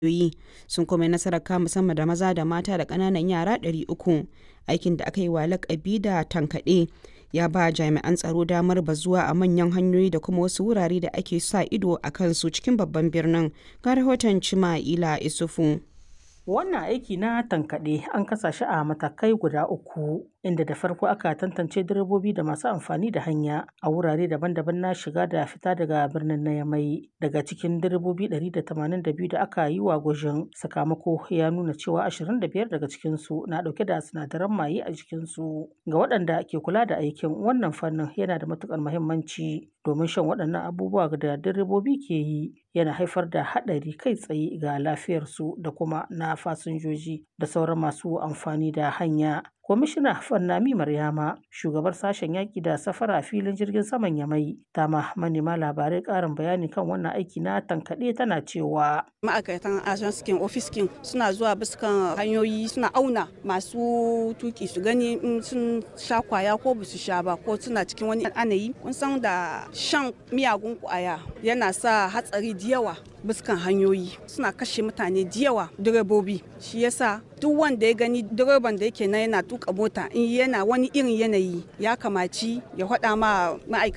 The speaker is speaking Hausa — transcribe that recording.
ƙungiyoyi sun kuma yi nasarar kama sama da maza da mata da ƙananan yara 300 aikin da aka yi wa lakabi da tankaɗe ya ba jami'an tsaro damar bazuwa a manyan hanyoyi da kuma wasu wurare da ake sa ido a kansu cikin babban birnin ga rahoton cima'ila isufu Wannan aiki na tankaɗe an kasa shi a matakai guda uku, inda da farko aka tantance direbobi da masu amfani da hanya a wurare daban-daban na shiga da fita daga birnin na Yamai. Daga cikin direbobi 182 da aka yi wa gwajin, sakamako ya nuna cewa 25 daga cikinsu na ɗauke da sinadaran maye a jikinsu. Ga waɗanda ke kula da aikin, wannan fannin yana da matuƙar muhimmanci domin shan waɗannan abubuwa da direbobi ke yi yana haifar da haɗari kai tsaye ga lafiyarsu da kuma na fasinjoji da sauran masu amfani da hanya. Kwamishina Fannami Maryama, shugabar sashen yaƙi da safara a filin jirgin saman Yamai, ta ma manema labarai ƙarin bayani kan wannan aiki na tankaɗe tana cewa. Ma'aikatan ajanskin ofiskin suna zuwa biskan hanyoyi suna auna masu tuki su gani in sun sha kwaya ko ba su sha ba ko suna cikin wani anayi. Kun san da shan miyagun kwaya yana sa hatsari da yawa biskan hanyoyi suna kashe mutane da yawa direbobi shi yasa duk wanda ya gani direban da yake na yana tuka mota in yana wani irin yanayi ya kamaci ya faɗa ma ma'aikata